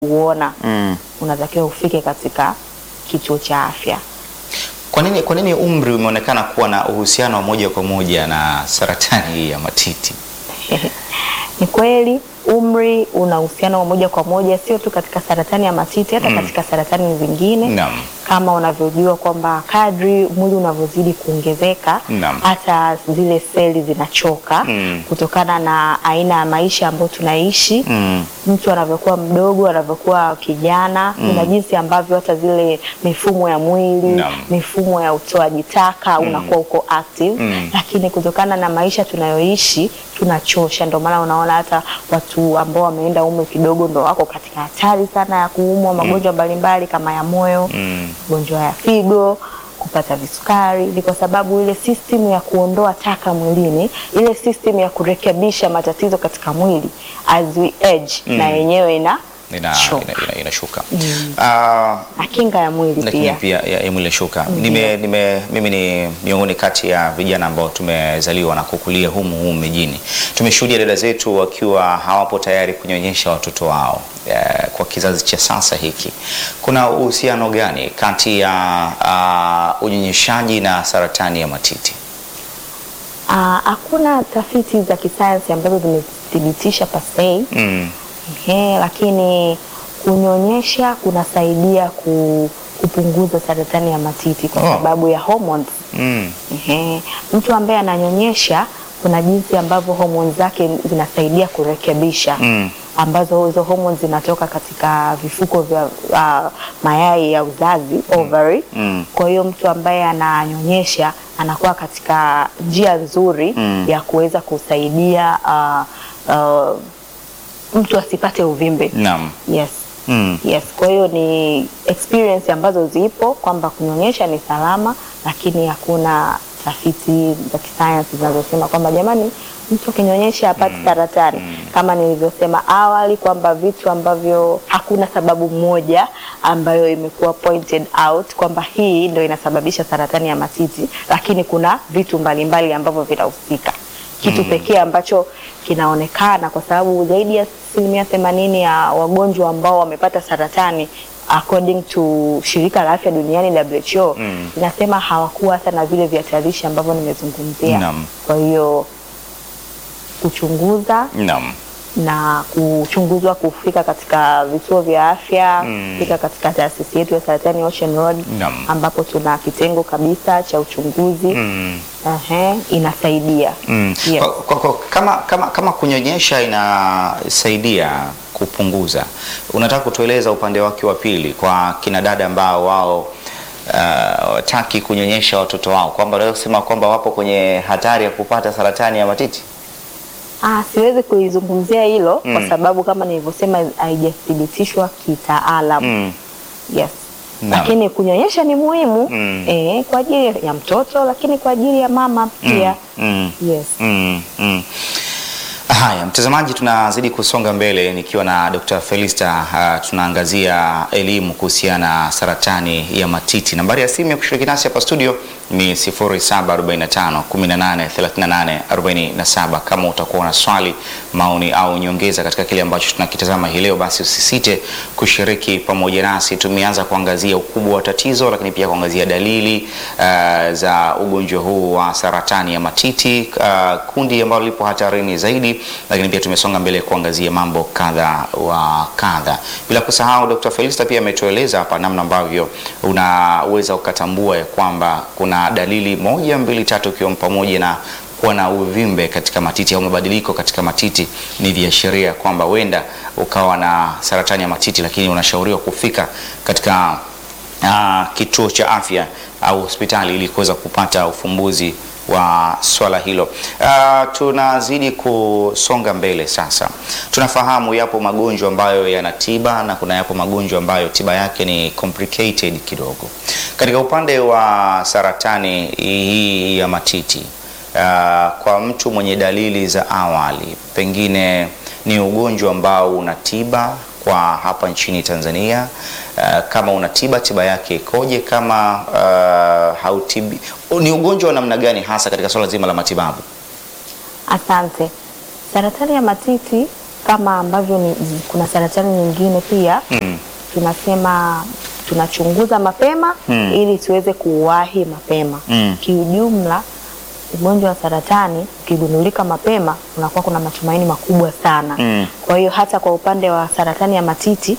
kuuona Mm. unatakiwa ufike katika kituo cha afya. Kwa nini, kwa nini umri umeonekana kuwa na uhusiano wa moja kwa moja na saratani hii ya matiti? Ni kweli umri una uhusiano wa moja kwa moja, sio tu katika saratani ya matiti, hata katika saratani zingine Naam. kama unavyojua kwamba kadri mwili unavyozidi kuongezeka Naam. hata zile seli zinachoka Mm. kutokana na aina ya maisha ambayo tunaishi. Mm. Mtu anavyokuwa mdogo, anavyokuwa kijana, kuna jinsi ambavyo hata zile mifumo ya mwili, Naam. mifumo ya utoaji taka unakuwa uko active, Mm. lakini kutokana na maisha tunayoishi tunachosha. Ndio maana unaona hata watu ambao wameenda umri kidogo ndo wako katika hatari sana ya kuumwa magonjwa mbalimbali kama ya moyo Mm. magonjwa ya figo, kupata visukari. Ni kwa sababu ile system ya kuondoa taka mwilini, ile system ya kurekebisha matatizo katika mwili as we age, na yenyewe ina Ina, choka. ina, ina, inashuka. Ah, na kinga ya mwili lakini pia. pia ya, ya mwili inashuka. Nime, nime, mimi ni miongoni kati ya vijana ambao tumezaliwa na kukulia humu humu mijini. Tumeshuhudia dada zetu wakiwa hawapo tayari kunyonyesha watoto wao. Eh, kwa kizazi cha sasa hiki, kuna uhusiano gani kati ya uh, unyonyeshaji na saratani ya matiti? Ah, Hakuna tafiti za kisayansi ambazo zimethibitisha pasei Mm. Ehe, lakini kunyonyesha kunasaidia ku, kupunguza saratani ya matiti kwa Oh. sababu ya hormones. Mm. Ehe, mtu ambaye ananyonyesha kuna jinsi ambavyo hormones zake zinasaidia kurekebisha Mm. ambazo hizo hormones zinatoka katika vifuko vya uh, mayai ya uzazi ovary. Mm. Kwa hiyo mtu ambaye ananyonyesha anakuwa katika njia nzuri Mm. ya kuweza kusaidia uh, uh, mtu asipate uvimbe. Naam. Yes. Mm. Yes, kwa hiyo ni experience ambazo zipo kwamba kunyonyesha ni salama, lakini hakuna tafiti za kisayansi zinazosema kwamba jamani, mtu akinyonyesha apate saratani. Kama nilivyosema awali kwamba vitu ambavyo hakuna sababu moja ambayo imekuwa pointed out kwamba hii ndio inasababisha saratani ya matiti, lakini kuna vitu mbalimbali ambavyo vinahusika. Kitu pekee ambacho kinaonekana kwa sababu zaidi ya asilimia themanini ya wagonjwa ambao wamepata saratani according to shirika la afya duniani WHO Mm. inasema hawakuwa hata na vile vihatarishi ambavyo nimezungumzia. Naam. Kwa hiyo kuchunguza Naam. na kuchunguzwa kufika katika vituo vya afya Mm. kufika katika taasisi yetu ya saratani Ocean Road Naam. ambapo tuna kitengo kabisa cha uchunguzi Mm. Ehe, inasaidia Mm. Yes. Kwa, kwa, kwa, kama, kama, kama kunyonyesha inasaidia kupunguza, unataka kutueleza upande wake wa pili kwa kina dada ambao wao uh, wataki kunyonyesha watoto wao, kwamba unaweza kusema kwamba wapo kwenye hatari ya kupata saratani ya matiti? Ah, siwezi kuizungumzia hilo Mm. kwa sababu kama nilivyosema haijathibitishwa kitaalam. Mm. Yes. Naam. Lakini kunyonyesha ni muhimu Mm. eh, kwa ajili ya mtoto lakini kwa ajili ya mama pia. Mm. Yes. Mm, mm. Haya, mtazamaji, tunazidi kusonga mbele nikiwa na Dr. Felista. Uh, tunaangazia elimu kuhusiana na saratani ya matiti. Nambari ya simu ya kushiriki nasi hapa studio ni 0745 18 38 47. Kama utakuwa na swali, maoni au nyongeza katika kile ambacho tunakitazama hii leo, basi usisite kushiriki pamoja nasi. Tumeanza kuangazia ukubwa wa tatizo, lakini pia kuangazia dalili uh, za ugonjwa huu wa saratani ya matiti, uh, kundi ambalo lipo hatarini zaidi, lakini pia tumesonga mbele kuangazia mambo kadha wa kadha, bila kusahau Dr. Felista pia ametueleza hapa namna ambavyo unaweza ukatambua ya kwamba kuna dalili moja mbili tatu, ikiwa pamoja na kuwa na uvimbe katika matiti au mabadiliko katika matiti ni viashiria kwamba huenda ukawa na saratani ya matiti, lakini unashauriwa kufika katika ah, kituo cha afya au hospitali ili kuweza kupata ufumbuzi wa swala hilo. Ah, tunazidi kusonga mbele sasa. Tunafahamu yapo magonjwa ambayo yana tiba na kuna yapo magonjwa ambayo tiba yake ni complicated kidogo. Katika upande wa saratani hii ya matiti, ah, kwa mtu mwenye dalili za awali, pengine ni ugonjwa ambao una tiba kwa hapa nchini Tanzania. Uh, kama una tiba, tiba yake ikoje? Kama uh, hautibi, ni ugonjwa wa namna gani hasa katika swala zima la matibabu? Asante. Saratani ya matiti kama ambavyo ni, kuna saratani nyingine pia Mm. tunasema tunachunguza mapema Mm. ili tuweze kuwahi mapema. Mm. Kiujumla, ugonjwa wa saratani ukigundulika mapema unakuwa kuna matumaini makubwa sana. Mm. Kwa hiyo hata kwa upande wa saratani ya matiti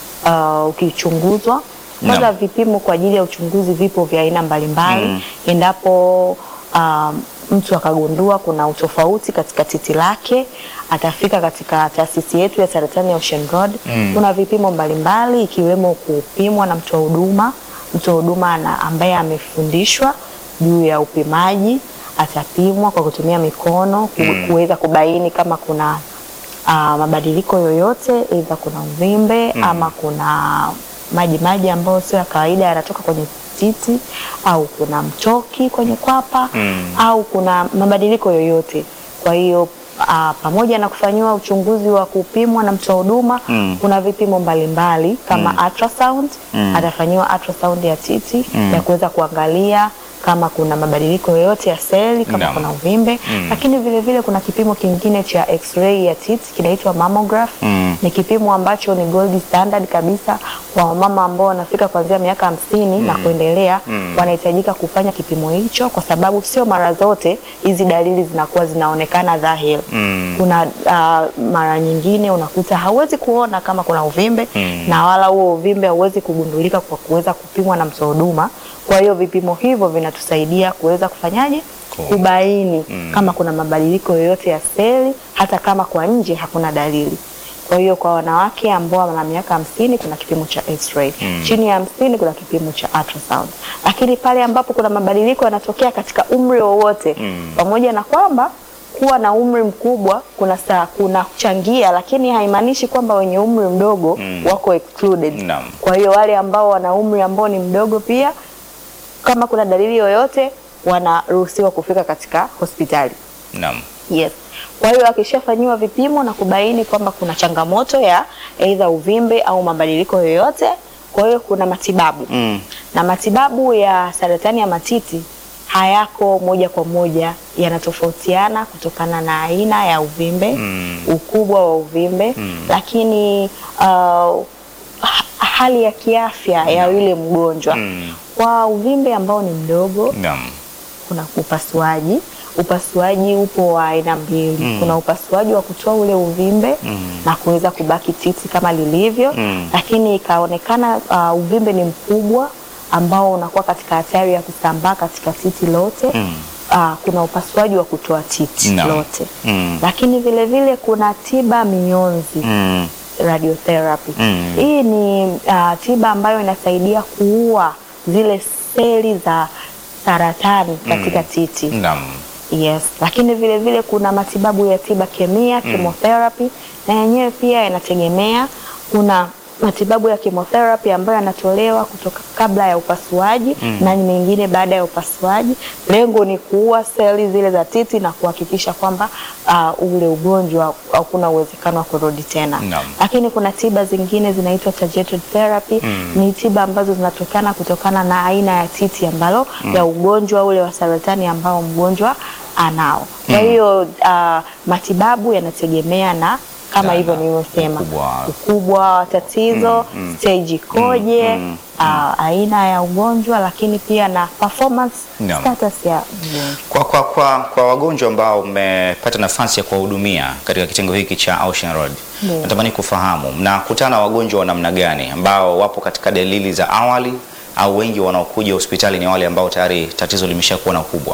uh, ukichunguzwa kwanza, Naam. vipimo kwa ajili ya uchunguzi vipo vya aina mbalimbali Mm. endapo um, mtu akagundua kuna utofauti katika titi lake, atafika katika taasisi yetu ya saratani ya Ocean Road. Mm. Kuna vipimo mbalimbali ikiwemo kupimwa na mtoa huduma. Mtoa huduma na ambaye amefundishwa juu ya upimaji atapimwa kwa kutumia mikono ku- Mm. kuweza kubaini kama kuna uh, mabadiliko yoyote, aidha kuna uvimbe Mm. ama kuna maji maji ambayo sio ya kawaida yanatoka kwenye titi au kuna mtoki kwenye kwapa Mm. au kuna mabadiliko yoyote. Kwa hiyo uh, pamoja na kufanyiwa uchunguzi wa kupimwa na mtoa huduma Mm. kuna vipimo mbalimbali kama Mm. ultrasound Mm. atafanyiwa ultrasound ya titi Mm. ya kuweza kuangalia kama kuna mabadiliko yoyote ya seli kama Naam. kuna uvimbe Mm. lakini vile vile kuna kipimo kingine cha x-ray ya titi kinaitwa mammograph Mm. ni kipimo ambacho ni gold standard kabisa kwa wamama ambao wanafika kuanzia miaka hamsini na kuendelea Mm. wanahitajika kufanya kipimo hicho kwa sababu sio mara zote hizi dalili zinakuwa zinaonekana dhahiri Mm. kuna uh, mara nyingine unakuta hauwezi kuona kama kuna uvimbe Mm. na wala huo uvimbe hauwezi kugundulika kwa kuweza kupimwa na mtoa huduma. Kwa hiyo vipimo hivyo vinatusaidia kuweza kufanyaje, Cool. kubaini Mm. kama kuna mabadiliko yoyote ya seli, hata kama kwa nje hakuna dalili. Kwa hiyo kwa wanawake ambao wana miaka hamsini kuna kipimo cha x-ray. Mm. Chini ya hamsini kuna kipimo cha ultrasound. Lakini pale ambapo kuna mabadiliko yanatokea katika umri wowote Mm. pamoja na kwamba kuwa na umri mkubwa kuna saa kuna changia, lakini haimaanishi kwamba wenye umri mdogo Mm. wako excluded. Naam. Kwa hiyo wale ambao wana umri ambao ni mdogo pia, kama kuna dalili yoyote, wanaruhusiwa kufika katika hospitali. Naam. Yes. Kwa hiyo akishafanyiwa vipimo na kubaini kwamba kuna changamoto ya aidha uvimbe au mabadiliko yoyote, kwa hiyo kuna matibabu Mm. na matibabu ya saratani ya matiti hayako moja kwa moja, yanatofautiana kutokana na aina ya uvimbe Mm. ukubwa wa uvimbe Mm. lakini uh, ha- hali ya kiafya ya yule mgonjwa Mm. kwa uvimbe ambao ni mdogo Naam. kuna upasuaji. Upasuaji upo wa aina mbili. Mm. Kuna upasuaji wa kutoa ule uvimbe Mm. na kuweza kubaki titi kama lilivyo, Mm. lakini ikaonekana uh, uvimbe ni mkubwa ambao unakuwa katika hatari ya kusambaa katika titi lote. Mm. Uh, kuna upasuaji wa kutoa titi Naam. lote, Mm. lakini vile vile kuna tiba mionzi Mm. radiotherapy. Mm. Hii ni uh, tiba ambayo inasaidia kuua zile seli za saratani katika titi. Naam. Yes, lakini vile vile kuna matibabu ya tiba kemia chemotherapy, na yenyewe pia yanategemea. Kuna matibabu ya chemotherapy ambayo yanatolewa kutoka kabla ya upasuaji na mengine baada ya upasuaji. Lengo ni kuua seli zile za titi na kuhakikisha kwamba uh, ule ugonjwa hakuna uwezekano wa kurudi tena. Naam. Lakini kuna tiba zingine zinaitwa targeted therapy. Ni tiba ambazo zinatokana kutokana na aina ya titi ambalo ya ugonjwa ule wa saratani ambao mgonjwa anao. Kwa hiyo uh, matibabu yanategemea na kama Na- hivyo na nilivyosema, ukubwa. ukubwa wa tatizo, stage ikoje, mm, uh, aina ya ugonjwa, lakini pia na performance Naam. status ya mgonjwa. Kwa, kwa, kwa, kwa wagonjwa ambao mmepata nafasi ya kuwahudumia katika kitengo hiki cha Ocean Road, Ndio. natamani kufahamu mnakutana na wagonjwa wa namna gani ambao wapo katika dalili za awali au wengi wanaokuja hospitali ni wale ambao tayari tatizo limeshakuwa na ukubwa?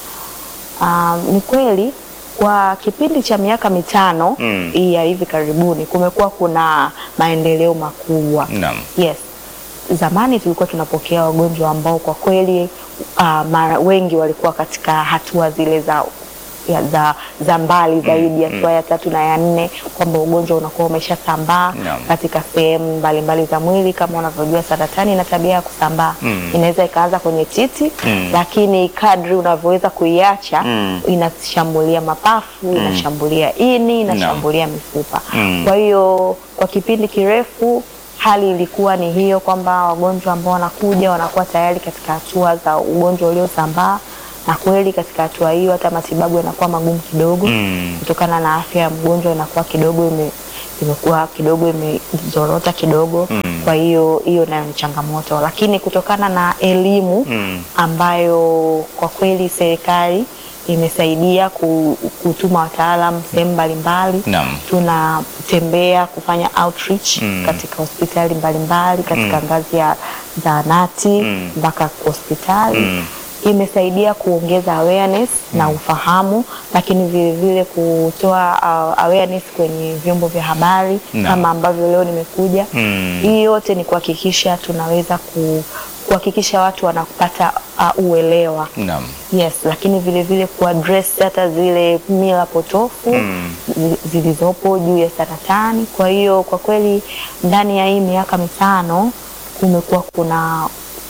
Um, ni kweli kwa kipindi cha miaka mitano Mm. hii ya hivi karibuni kumekuwa kuna maendeleo makubwa. Naam. Yes. Zamani tulikuwa tunapokea wagonjwa ambao kwa kweli uh, mara wengi walikuwa katika hatua zile za ya, za, za mbali zaidi hatua ya tatu na ya nne, kwamba ugonjwa unakuwa umeshasambaa Naam. katika sehemu mbalimbali za mwili. Kama unavyojua saratani ina tabia ya kusambaa Mm. inaweza ikaanza kwenye titi Mm. lakini kadri unavyoweza kuiacha Mm. inashambulia mapafu, inashambulia ini, inashambulia mifupa. Mm. Kwa hiyo kwa kipindi kirefu hali ilikuwa ni hiyo kwamba wagonjwa ambao wanakuja wanakuwa tayari katika hatua za ugonjwa uliosambaa, na kweli katika hatua hiyo hata matibabu yanakuwa magumu kidogo Mm. kutokana na afya ya mgonjwa inakuwa kidogo ime, imekuwa kidogo imezorota kidogo Mm. kwa hiyo hiyo nayo ni changamoto, lakini kutokana na elimu Mm. ambayo kwa kweli serikali imesaidia ku- kutuma wataalamu sehemu mbalimbali Naam. tunatembea kufanya outreach Mm. katika hospitali mbalimbali katika ngazi ya zahanati Mm. mpaka hospitali Mm. imesaidia kuongeza awareness na ufahamu, lakini vile vile kutoa uh, awareness kwenye vyombo vya habari Naam. kama ambavyo leo nimekuja. Mm. Hii yote ni kuhakikisha tunaweza ku, kuhakikisha watu wanapata uh, uelewa Naam. Yes, lakini vile vile kuaddress hata zile mila potofu Mm. zi- zilizopo juu ya saratani. Kwa hiyo kwa kweli ndani ya hii miaka mitano kumekuwa kuna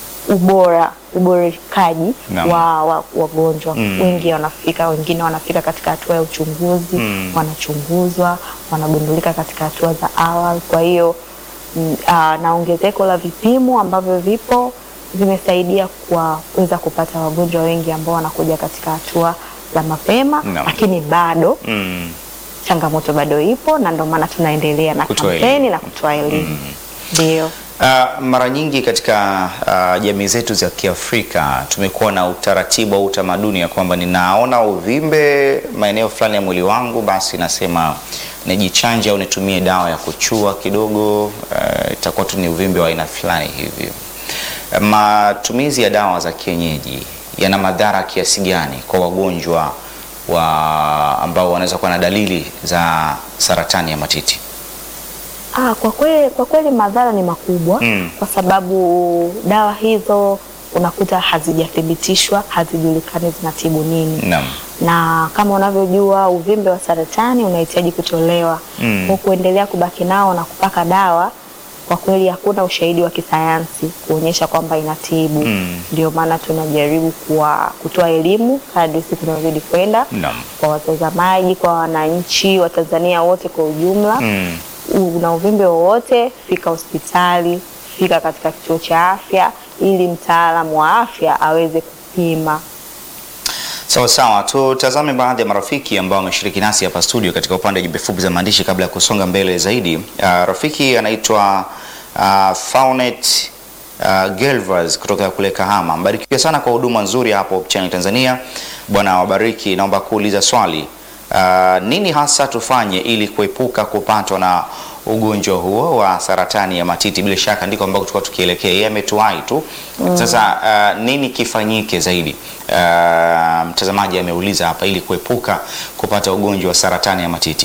ubora uborekaji Naam. wa wa- wagonjwa Mm. wengi wanafika, wengine wanafika katika hatua ya uchunguzi Mm. wanachunguzwa, wanagundulika katika hatua za awali. Kwa hiyo mm, ah, na ongezeko la vipimo ambavyo vipo vimesaidia kuweza kupata wagonjwa wengi ambao wanakuja katika hatua za mapema, Naam. lakini bado Mm. changamoto bado ipo, na ndio maana tunaendelea na Kutoa kampeni elimu. na kutoa elimu ndio. Uh, mara nyingi katika uh, jamii zetu za Kiafrika tumekuwa na utaratibu au utamaduni ya kwamba ninaona uvimbe maeneo fulani ya mwili wangu, basi nasema nijichanje au nitumie dawa ya kuchua kidogo, uh, itakuwa tu ni uvimbe wa aina fulani hivyo. Matumizi ya dawa za kienyeji yana madhara kiasi gani kwa wagonjwa wa ambao wanaweza kuwa na dalili za saratani ya matiti? Ah, kwa kweli, kwa kweli madhara ni makubwa Mm. kwa sababu dawa hizo unakuta hazijathibitishwa, hazijulikani zinatibu nini Naam. na kama unavyojua uvimbe wa saratani unahitaji kutolewa. Mm. Kwa kuendelea kubaki nao na kupaka dawa, kwa kweli hakuna ushahidi wa kisayansi kuonyesha kwamba inatibu. Mm. Ndio maana tunajaribu kuwa, kutoa elimu kadri siku zinazozidi kwenda Naam. kwa watazamaji, kwa wananchi wa Tanzania wote kwa ujumla Mm. una uvimbe wowote, fika hospitali, fika katika kituo cha afya ili mtaalamu wa afya aweze kupima. Sawa sawa, tutazame baadhi ya marafiki ambao wameshiriki nasi hapa studio katika upande wa jumbe fupi za maandishi kabla ya kusonga mbele zaidi. Uh, rafiki anaitwa uh, Faunet uh, Gelvas kutoka kule Kahama. Mbarikiwe sana kwa huduma nzuri hapo Hope Channel Tanzania. Bwana wabariki. Naomba kuuliza swali uh, nini hasa tufanye ili kuepuka kupatwa na ugonjwa huo wa saratani ya matiti? Bila shaka ndiko ambako tulikuwa tukielekea. Yeye ametuwahi tu. Sasa uh, nini kifanyike zaidi? Uh, mtazamaji ameuliza hapa ili kuepuka kupata ugonjwa wa saratani ya matiti.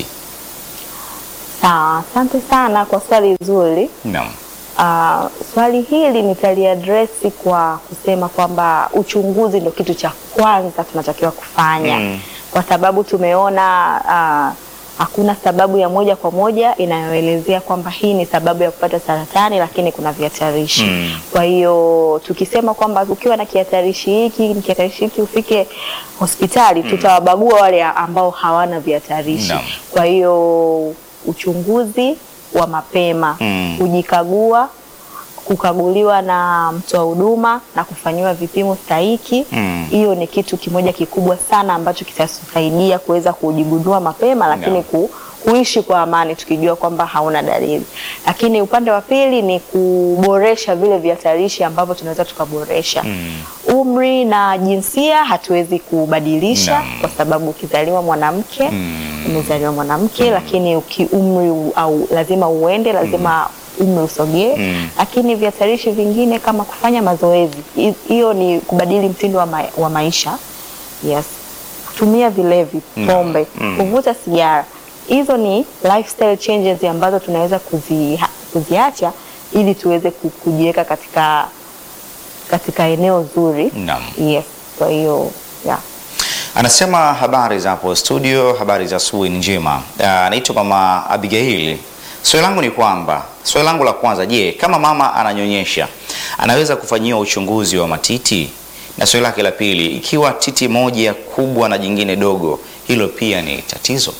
Sawa, asante sana kwa swali zuri. Naam. Uh, swali hili nitaliadresi kwa kusema kwamba uchunguzi ndio kitu cha kwanza tunatakiwa kufanya Mm. kwa sababu tumeona uh, hakuna sababu ya moja kwa moja inayoelezea kwamba hii ni sababu ya kupata saratani, lakini kuna vihatarishi Mm. kwa hiyo tukisema kwamba ukiwa na kihatarishi hiki kihatarishi hiki ufike hospitali, tutawabagua wale ambao hawana vihatarishi. Naam. Kwa hiyo uchunguzi wa mapema Mm. kujikagua, kukaguliwa na mtoa huduma na kufanyiwa vipimo stahiki. Mm. Hiyo ni kitu kimoja kikubwa sana ambacho kitasaidia kuweza kujigundua mapema, lakini Naam. ku, kuishi kwa amani tukijua kwamba hauna dalili. Lakini upande wa pili ni kuboresha vile vihatarishi ambavyo tunaweza tukaboresha. Mm. Umri na jinsia hatuwezi kubadilisha Naam. kwa sababu ukizaliwa mwanamke Mm. umezaliwa mwanamke, lakini uki umri u- au lazima uende, lazima umri usogee. Mm. Lakini vihatarishi vingine kama kufanya mazoezi, hi- hiyo ni kubadili mtindo wa, ma wa maisha. Yes, kutumia vilevi, Naam. pombe, Mm. kuvuta sigara, hizo ni lifestyle changes ambazo tunaweza kuzi, kuziacha ili tuweze ku- kujiweka katika katika eneo zuri. Naam. Yes, kwa hiyo yeah. Anasema habari za hapo studio, habari za asubuhi ni njema. Ah, Anaitwa mama Abigail. Swali langu ni kwamba, swali langu la kwanza, je, kama mama ananyonyesha anaweza kufanyiwa uchunguzi wa matiti? Na swali lake la pili, ikiwa titi moja kubwa na jingine dogo, hilo pia ni tatizo?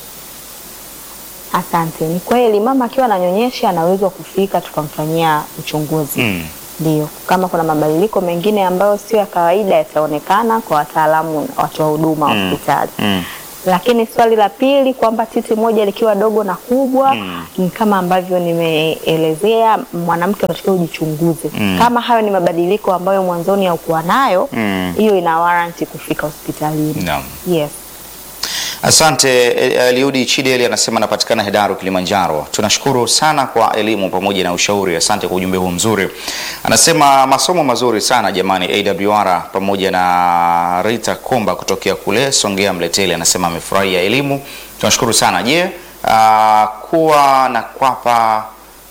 Asante. Ni kweli mama akiwa ananyonyesha anaweza kufika tukamfanyia uchunguzi Mm. Ndio, kama kuna mabadiliko mengine ambayo sio ya kawaida yataonekana kwa wataalamu, watu wa huduma wa Mm. hospitali. Mm. Lakini swali la pili kwamba titi moja likiwa dogo na kubwa Mm. ni kama ambavyo nimeelezea, mwanamke unatakiwa ujichunguze. Mm. Kama hayo ni mabadiliko ambayo mwanzoni haukuwa nayo, Mm. hiyo ina warranty kufika hospitalini. Naam. Yes. Asante eh, Eliudi Chideli anasema anapatikana Hedaru Kilimanjaro. Tunashukuru sana kwa elimu pamoja na ushauri. Asante kwa ujumbe huu mzuri. Anasema masomo mazuri sana jamani, AWR pamoja na Rita Komba kutokea kule Songea Mleteli anasema amefurahia elimu. Tunashukuru sana. Je, ah, kuwa na kwapa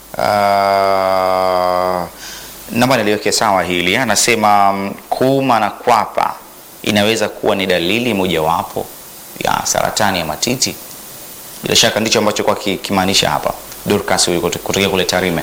ah, naomba niliweke sawa hili. Anasema mm, kuuma na kwapa inaweza kuwa ni dalili mojawapo ya saratani ya matiti. Bila shaka ndicho ambacho kwa ki- kimaanisha hapa Dorcas huyu kuto- kutokea kule Tarime.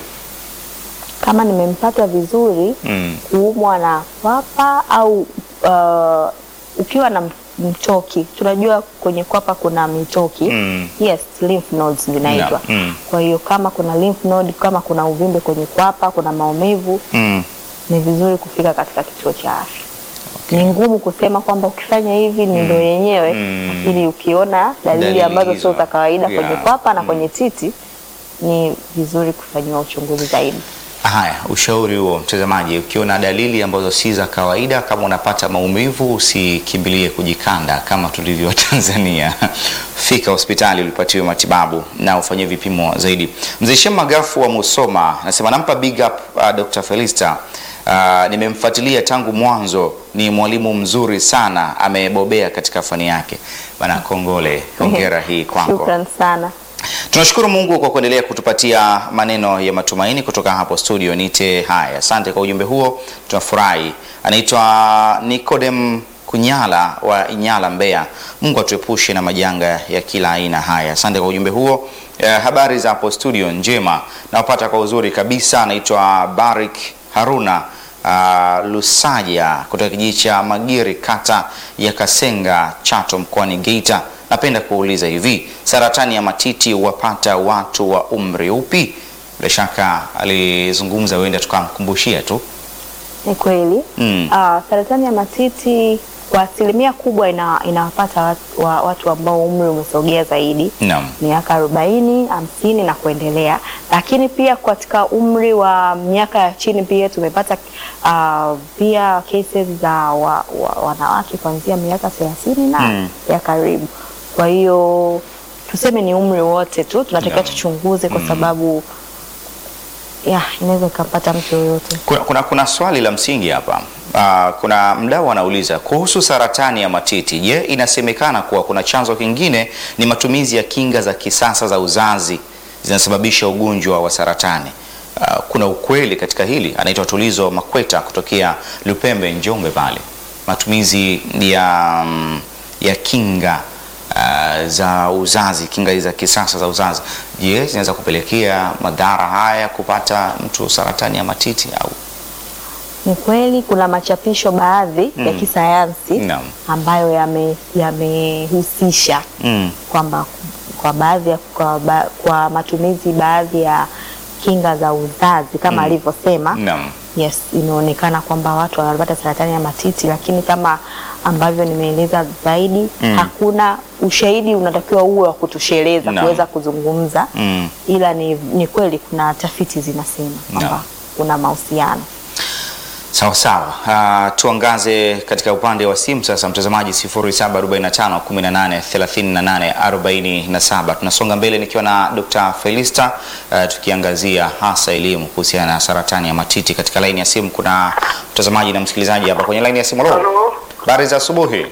Kama nimempata vizuri, Mm. kuumwa na kwapa au uh, ukiwa na mtoki, tunajua kwenye kwapa kuna mitoki Mm. yes, lymph nodes zinaitwa. Yeah, mm. Kwa hiyo kama kuna lymph node, kama kuna uvimbe kwenye kwapa, kuna maumivu, Mm. ni vizuri kufika katika kituo cha afya. Ni ngumu kusema kwamba ukifanya hivi ni ndo yenyewe, Mm. lakini ukiona dalili, Dalili ambazo hizo. sio za kawaida kwenye Yeah. kwapa na kwenye titi, ni vizuri kufanyiwa uchunguzi zaidi. Haya, ushauri huo mtazamaji, ukiona dalili ambazo si za kawaida, kama unapata maumivu, usikimbilie kujikanda kama tulivyo Tanzania. Fika hospitali ulipatiwe matibabu na ufanyiwe vipimo zaidi. Mzee Shem Magafu wa Musoma anasema nampa big up uh, Dr. Felista. Uh, nimemfuatilia tangu mwanzo, ni mwalimu mzuri sana, amebobea katika fani yake. Bana, kongole, hongera hii kwako. Shukran sana. Tunashukuru Mungu kwa kuendelea kutupatia maneno ya matumaini kutoka hapo studio Nite. Haya, asante kwa ujumbe huo, tunafurahi. Anaitwa Nicodem Kunyala wa Inyala, Mbeya. Mungu atuepushe na majanga ya kila aina. Haya, asante kwa ujumbe huo. Eh, habari za hapo studio njema, nawapata kwa uzuri kabisa. Anaitwa Barik Haruna uh, Lusaja kutoka kijiji cha Magiri, kata ya Kasenga, Chato, mkoani Geita. Napenda kuuliza hivi, saratani ya matiti huwapata watu wa umri upi? Bila shaka alizungumza, huenda tukamkumbushia tu. Ni kweli Mm. Ah, saratani ya matiti kwa asilimia kubwa ina, inawapata watu, wa, watu ambao umri umesogea zaidi Naam. miaka arobaini hamsini na kuendelea, lakini pia katika umri wa miaka ya chini pia tumepata ah, pia cases za wa, wa, wanawake kuanzia miaka thelathini na Mm. ya karibu. Kwa hiyo tuseme ni umri wote tu tunatakiwa Naam. tuchunguze kwa sababu ya inaweza ikampata mtu yoyote. Kuna, kuna, kuna swali la msingi hapa. Uh, kuna mdau anauliza kuhusu saratani ya matiti. Je, inasemekana kuwa kuna chanzo kingine ni matumizi ya kinga za kisasa za uzazi zinasababisha ugonjwa wa saratani. Uh, kuna ukweli katika hili? Anaitwa Tulizo Makweta kutokea Lupembe, Njombe pale. Matumizi ya, mm, ya kinga uh, za uzazi, kinga hizi za kisasa za uzazi, je, zinaweza kupelekea madhara haya kupata mtu saratani ya matiti au? Ni kweli kuna machapisho baadhi ya Mm. kisayansi Naam. ambayo yame- yamehusisha Mm. kwamba kwa baadhi ya, kwa, ba, kwa matumizi baadhi ya kinga za uzazi kama Mm. alivyosema Naam. yes, imeonekana kwamba watu wanapata saratani ya matiti, lakini kama ambavyo nimeeleza zaidi Mm. hakuna ushahidi unatakiwa uwe wa kutosheleza Naam. kuweza kuzungumza Mm. ila ni, ni kweli kuna tafiti zinasema kwamba Naam. kuna mahusiano. Sawa sawa. Uh, tuangaze katika upande wa simu sasa, mtazamaji 0745 18 38 47. Tunasonga mbele nikiwa na Dr. Felista uh, tukiangazia hasa elimu kuhusiana na saratani ya matiti. Katika laini ya simu kuna mtazamaji na msikilizaji hapa kwenye laini ya simu. Halo. Halo. Habari za asubuhi.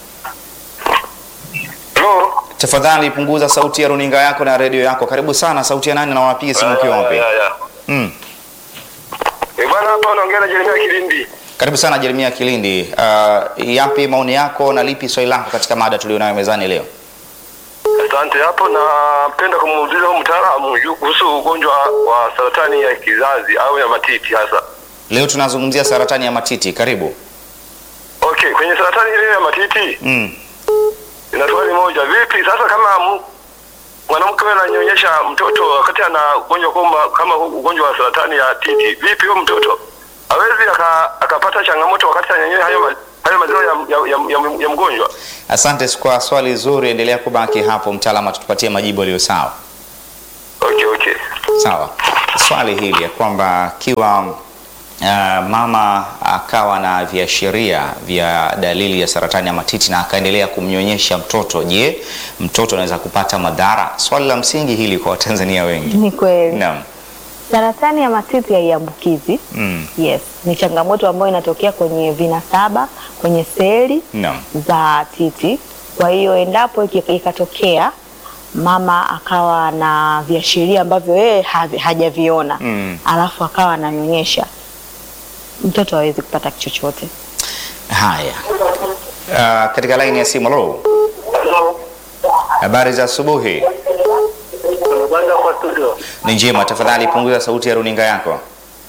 Halo. Tafadhali punguza sauti ya runinga yako na redio yako. Karibu sana. Sauti ya nani na wapiga simu ukiwa wapi? Ya, ya, ya. Mm. Eh, bwana hapa naongea na Jeremia Kilindi. Karibu sana Jeremia Kilindi. Uh, yapi maoni yako na lipi swali lako katika mada tulionayo mezani leo? Asante. Hapo napenda kumuuliza huyu mtaalamu juu kuhusu ugonjwa wa saratani ya kizazi au ya matiti hasa. Leo tunazungumzia saratani ya matiti. Karibu. Okay, kwenye saratani ile ya matiti Mm. ina swali moja. Vipi sasa kama mu- mwanamke wewe ananyonyesha mtoto wakati ana ugonjwa kama kama huu ugonjwa wa saratani ya titi, vipi huyo mtoto hawezi aka- akapata changamoto wakati ananyonyesha hayo ma- hayo maziwa ya, ya, ya, ya, ya mgonjwa? Asante kwa swali zuri, endelea kubaki hapo, mtaalamu atatupatia majibu yaliyo sawa. Okay, okay. Sawa, swali hili ya kwamba kiwa uh, mama akawa na viashiria vya dalili ya saratani ya matiti na akaendelea kumnyonyesha mtoto, je, mtoto anaweza kupata madhara? Swali la msingi hili kwa Watanzania wengi. Ni kweli. Naam. Saratani ya matiti haiambukizi. Mm. Yes, ni changamoto ambayo inatokea kwenye vinasaba, kwenye seli Naam. za titi. Kwa hiyo endapo iki- ikatokea mama akawa na viashiria ambavyo yeye havi- hajaviona Mm. alafu akawa ananyonyesha, mtoto hawezi kupata chochote. Haya. Uh, katika laini ya simu, lo, habari za asubuhi. Kwanza kwa studio. Ni njema, tafadhali punguza sauti ya runinga yako.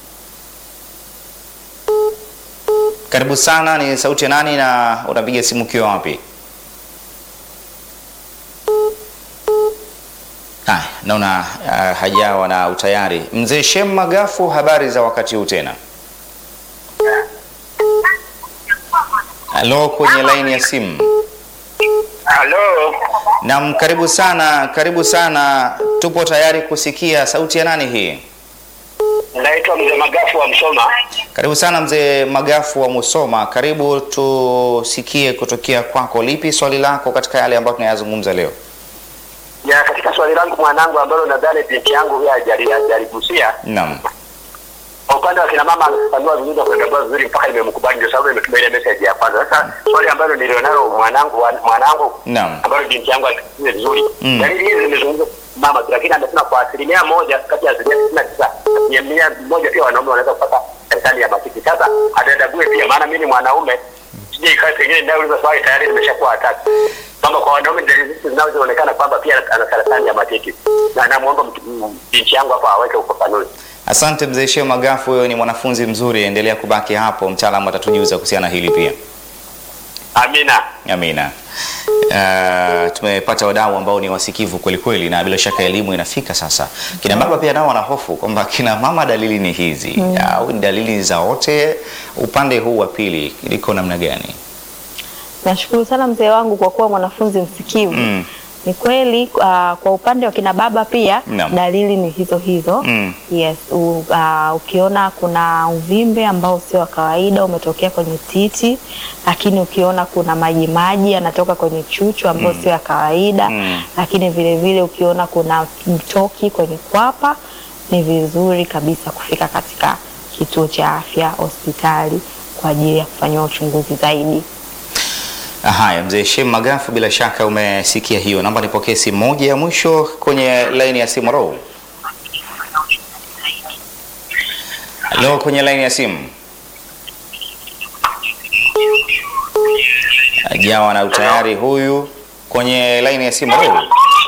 Karibu sana, ni sauti ya nani na unapiga simu ukiwa wapi? Haya, naona uh, hajawa na utayari. Mzee Shem Magafu, habari za wakati huu tena? Halo, kwenye laini ya simu. Halo. Naam, karibu sana, karibu sana. Tupo tayari kusikia sauti ya nani hii? Naitwa Mzee Magafu wa Msoma. Karibu sana mzee Magafu wa Musoma, karibu tusikie kutokea kwako. Lipi swali lako katika yale ambayo tunayazungumza leo? Ya, katika swali langu mwanangu ambalo nadhani binti yangu huyo hajali- hajaligusia Naam, kwa upande wa kina mama amefafanua vizuri na kuendabua vizuri mpaka imemkubali, ndio sababu imetuma ile message ya kwanza. Sasa swali ambalo nilionalo mwanangu wa- mwanangu naam, ambalo binti yangu alisikia vizuri Mm. dalili hizi zimezungumzwa mama tu, lakini amesema kwa asilimia moja kati ya asilimia tisini na tisa asilimia mia moja pia wanaume wanaweza kupata saratani ya matiti. Sasa adadabue pia, maana mimi ni mwanaume, sije ikae pengine ninayouliza swali tayari nimeshakuwa hataki kwamba kwa wanaume dalili hizi zinazoonekana kwamba pia ana saratani ya matiti, na namwomba mtu- m- binti yangu hapa aweke ufafanuzi. asante mzee Sheo Magafu, wewe ni mwanafunzi mzuri, endelea kubaki hapo, mtaalamu atatujuza kuhusiana na hili pia. Amina. Amina. Uh, tumepata wadau ambao ni wasikivu kweli kweli, na bila shaka elimu inafika sasa. Kina baba pia nao wana hofu kwamba kina mama dalili ni hizi au ni dalili za wote. Upande huu wa pili liko namna gani? Nashukuru sana mzee wangu kwa kuwa mwanafunzi msikivu. Mm. Ni kweli uh, kwa upande wa kina baba pia Naam. dalili ni hizo hizo. Mm. Yes, u, uh, ukiona kuna uvimbe ambao sio wa kawaida umetokea kwenye titi, lakini ukiona kuna maji maji yanatoka kwenye chuchu ambayo sio ya kawaida, Mm. lakini vile vile ukiona kuna mtoki kwenye kwapa, ni vizuri kabisa kufika katika kituo cha afya, hospitali kwa ajili ya kufanyiwa uchunguzi zaidi. Haya, mzee Shem Magafu, bila shaka umesikia hiyo. Naomba nipokee simu moja ya mwisho kwenye laini ya simu. Ro, halo, kwenye laini ya simu. Ajawa na utayari huyu kwenye laini ya simu. Ro,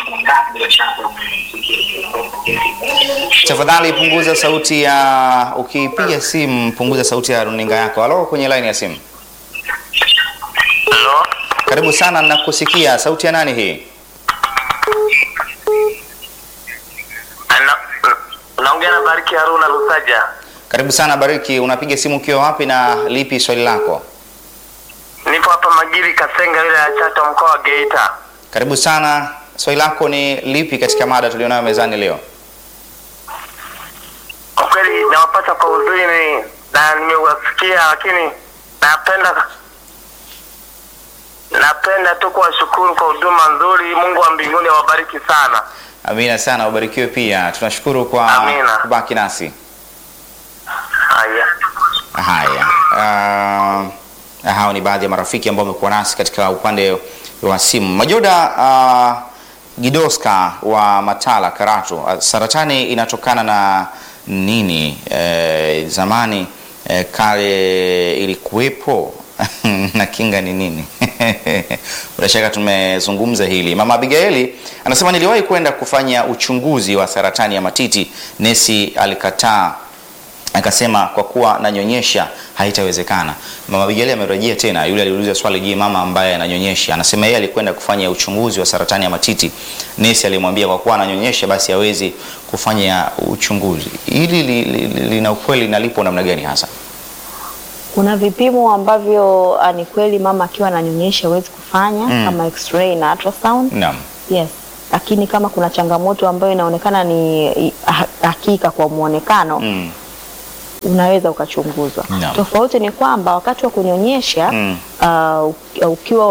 tafadhali punguza sauti ya, ukipiga simu punguza sauti ya runinga yako. Halo, kwenye laini ya simu. Halo. Karibu sana, nakusikia. Sauti ya nani hii? Naongea na Bariki Haruna Lusaja. Karibu sana Bariki, unapiga simu ukiwa wapi na lipi swali lako? Nipo hapa Magiri Kasenga, wilaya ya Chato, mkoa wa Geita. Karibu sana, swali lako ni lipi katika mada tulionayo mezani leo? Kwa kweli nawapata kwa uzuri ni- na nimewasikia, lakini napenda napenda tu kuwashukuru kwa huduma nzuri. Mungu wa mbinguni awabariki sana. Amina sana, ubarikiwe pia. Tunashukuru kwa Amina. kubaki nasi. Haya. Haya, uh, hao ni baadhi ya marafiki ambao wamekuwa nasi katika upande wa simu. Majoda uh, Gidoska wa Matala Karatu, uh, saratani inatokana na nini? Eh, zamani eh, kale ilikuwepo na kinga ni nini? Bila shaka tumezungumza hili. Mama Abigaili anasema niliwahi kwenda kufanya uchunguzi wa saratani ya matiti, nesi alikataa akasema kwa kuwa nanyonyesha haitawezekana. Mama Abigaili amerejea tena, yule aliuliza swali, je, mama ambaye ananyonyesha? Anasema yeye alikwenda kufanya uchunguzi wa saratani ya matiti, nesi alimwambia kwa kuwa ananyonyesha basi hawezi kufanya uchunguzi. Hili li- li- li- lina ukweli na lipo namna gani hasa? Kuna vipimo ambavyo ah, ni kweli mama akiwa ananyonyesha huwezi kufanya Mm. kama x-ray na ultrasound. Naam. Yes. Lakini kama kuna changamoto ambayo inaonekana ni i- ha- hakika kwa muonekano Mm. unaweza ukachunguzwa. Naam. Tofauti ni kwamba wakati wa kunyonyesha Mm. ah, uki- ukiwa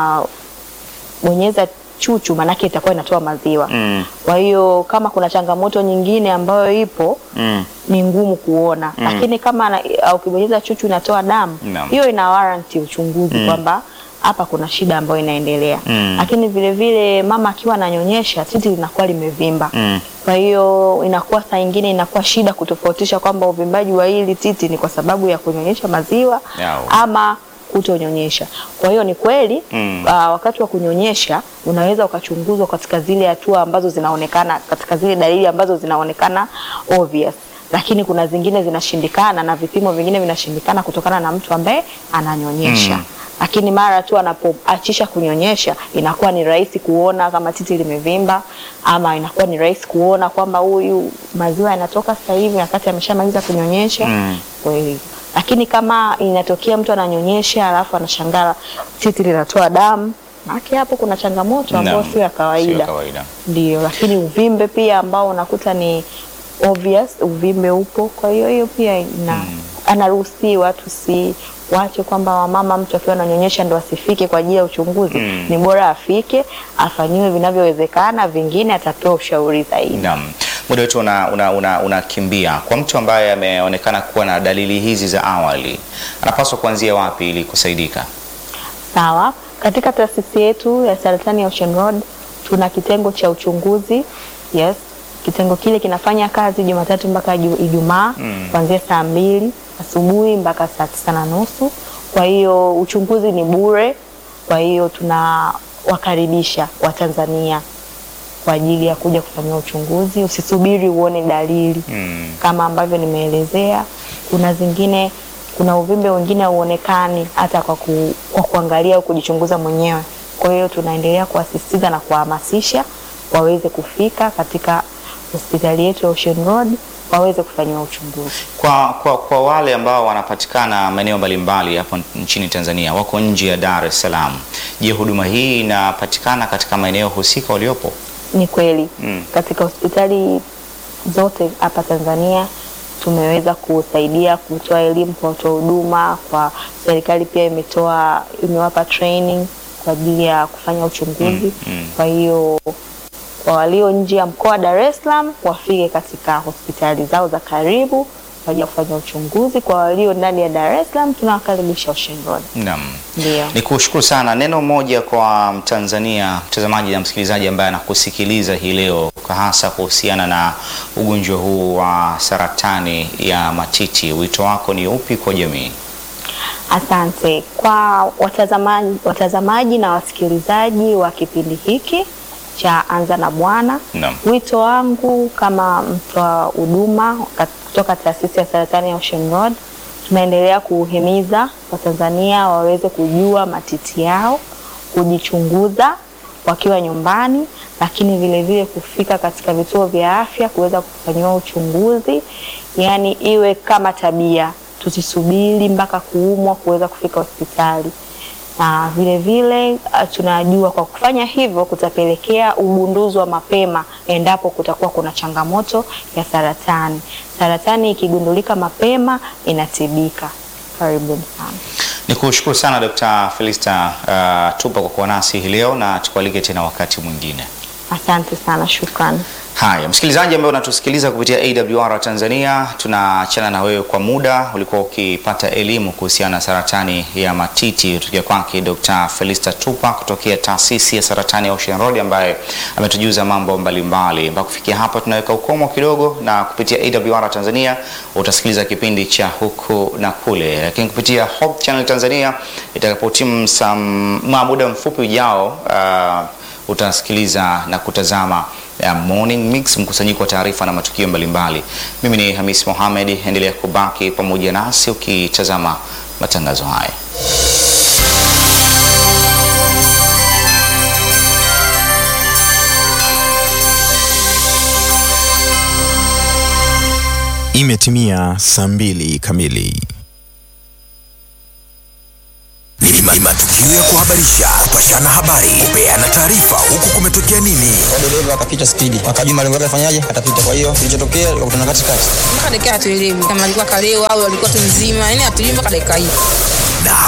unabonyeza chuchu, maanake itakuwa inatoa maziwa. Mm. Kwa hiyo kama kuna changamoto nyingine ambayo ipo Mm. ni ngumu kuona Mm. lakini kama ana- uh, ukibonyeza chuchu inatoa damu Naam. hiyo ina warranty uchunguzi Mm. kwamba hapa kuna shida ambayo inaendelea Mm. lakini vile vile mama akiwa ananyonyesha titi linakuwa limevimba Mm. kwa hiyo inakuwa saa ingine inakuwa shida kutofautisha kwamba uvimbaji wa hili titi ni kwa sababu ya kunyonyesha maziwa Yao. ama kutonyonyesha. Kwa hiyo ni kweli Mm. uh, wakati wa kunyonyesha unaweza ukachunguzwa katika zile hatua ambazo zinaonekana, katika zile dalili ambazo zinaonekana obvious, lakini kuna zingine zinashindikana na vipimo vingine vinashindikana kutokana na mtu ambaye ananyonyesha Mm. lakini mara tu anapoachisha kunyonyesha inakuwa ni rahisi kuona kama titi limevimba, ama inakuwa ni rahisi kuona kwamba huyu maziwa yanatoka sasa hivi wakati ameshamaliza kunyonyesha Mm. kwa hiyo lakini kama inatokea mtu ananyonyesha alafu anashangaa titi linatoa damu, maana hapo kuna changamoto ambayo Naam. sio ya Sio ya kawaida. kawaida. Ndio, lakini uvimbe pia ambao unakuta ni obvious, uvimbe upo. Kwa hiyo hiyo pia ina anaruhusiwa, tusiwache kwamba wamama mtu akiwa ananyonyesha ndo asifike kwa ajili ya uchunguzi. Mm. Ni bora afike, afanyiwe vinavyowezekana, vingine atapewa ushauri zaidi. Naam. Muda wetu unakimbia una, una, unakimbia. Kwa mtu ambaye ameonekana kuwa na dalili hizi za awali anapaswa kuanzia wapi ili kusaidika? Sawa. Katika taasisi yetu ya saratani ya Ocean Road tuna kitengo cha uchunguzi. Yes. Kitengo kile kinafanya kazi Jumatatu mpaka Ju- Ijumaa Mm. kuanzia saa mbili asubuhi mpaka saa tisa na nusu. Kwa hiyo uchunguzi ni bure. Kwa hiyo tunawakaribisha Watanzania kwa ajili ya kuja kufanyiwa uchunguzi. Usisubiri uone dalili Mm. kama ambavyo nimeelezea. Kuna zingine, kuna uvimbe wengine hauonekani hata kwa, ku, kwa kuangalia au kujichunguza mwenyewe. Kwa hiyo tunaendelea kuwasisitiza na kuwahamasisha waweze kufika katika hospitali yetu ya Ocean Road waweze kufanyiwa uchunguzi. Kwa, kwa, kwa wale ambao wanapatikana maeneo mbalimbali hapo nchini Tanzania wako nje ya Dar es Salaam, je, huduma hii inapatikana katika maeneo husika waliopo? Ni kweli Mm. katika hospitali zote hapa Tanzania tumeweza kusaidia kutoa elimu kwa watoa huduma. Kwa serikali pia imetoa imewapa training kwa ajili ya kufanya uchunguzi. Mm, mm. Kwa hiyo kwa walio nje ya mkoa wa Dar es Salaam wafike katika hospitali zao za karibu kwa ajili ya kufanya uchunguzi. Kwa walio ndani ya Dar es Salaam tunawakaribisha Ocean Road. Naam. Ndio. Ni kushukuru sana. Neno moja kwa Mtanzania, mtazamaji na msikilizaji ambaye anakusikiliza hii leo, kwa hasa kuhusiana na ugonjwa huu wa saratani ya matiti, wito wako ni upi kwa jamii? Asante kwa watazamaji, watazamaji na wasikilizaji wa kipindi hiki cha Anza na Bwana. Naam. Wito wangu kama mtoa huduma kat- kutoka taasisi ya saratani ya Ocean Road, tunaendelea kuhimiza Watanzania waweze kujua matiti yao, kujichunguza wakiwa nyumbani, lakini vile vile kufika katika vituo vya afya kuweza kufanyiwa uchunguzi, yaani iwe kama tabia, tusisubiri mpaka kuumwa kuweza kufika hospitali na vile vile uh, tunajua kwa kufanya hivyo kutapelekea ugunduzi wa mapema endapo kutakuwa kuna changamoto ya saratani. Saratani ikigundulika mapema inatibika. Karibuni sana. Ni kushukuru sana Dr. Felista uh, Tupa kwa kuwa nasi hii leo na tukualike tena wakati mwingine. Asante sana, shukrani. Haya, msikilizaji ambaye unatusikiliza kupitia AWR Tanzania, tunaachana na wewe kwa muda. Ulikuwa ukipata elimu kuhusiana na saratani ya matiti kutokea kwake Dr. Felista Tupa kutokea taasisi ya saratani ya Ocean Road ambaye ametujuza mambo mbalimbali. Mpaka kufikia hapa tunaweka ukomo kidogo, na kupitia AWR Tanzania utasikiliza kipindi cha huku na kule, lakini kupitia Hope Channel Tanzania itakapotimu saa muda mfupi ujao uh, utasikiliza na kutazama ya Morning Mix, mkusanyiko wa taarifa na matukio mbalimbali. Mimi ni Hamis Mohamed, endelea kubaki pamoja nasi ukitazama matangazo haya. Imetimia saa mbili kamili. ni ma- ni matukio ya kuhabarisha, kupashana habari, kupeana taarifa, huku kumetokea nini. dereva akapita spidi, akajua malengo yake afanyaje, atapita. Kwa hiyo kilichotokea kutana katikati mpaka dakika hatuelewi kama alikuwa kalewa au alikuwa tu mzima, yani hatuelewi mpaka dakika hii.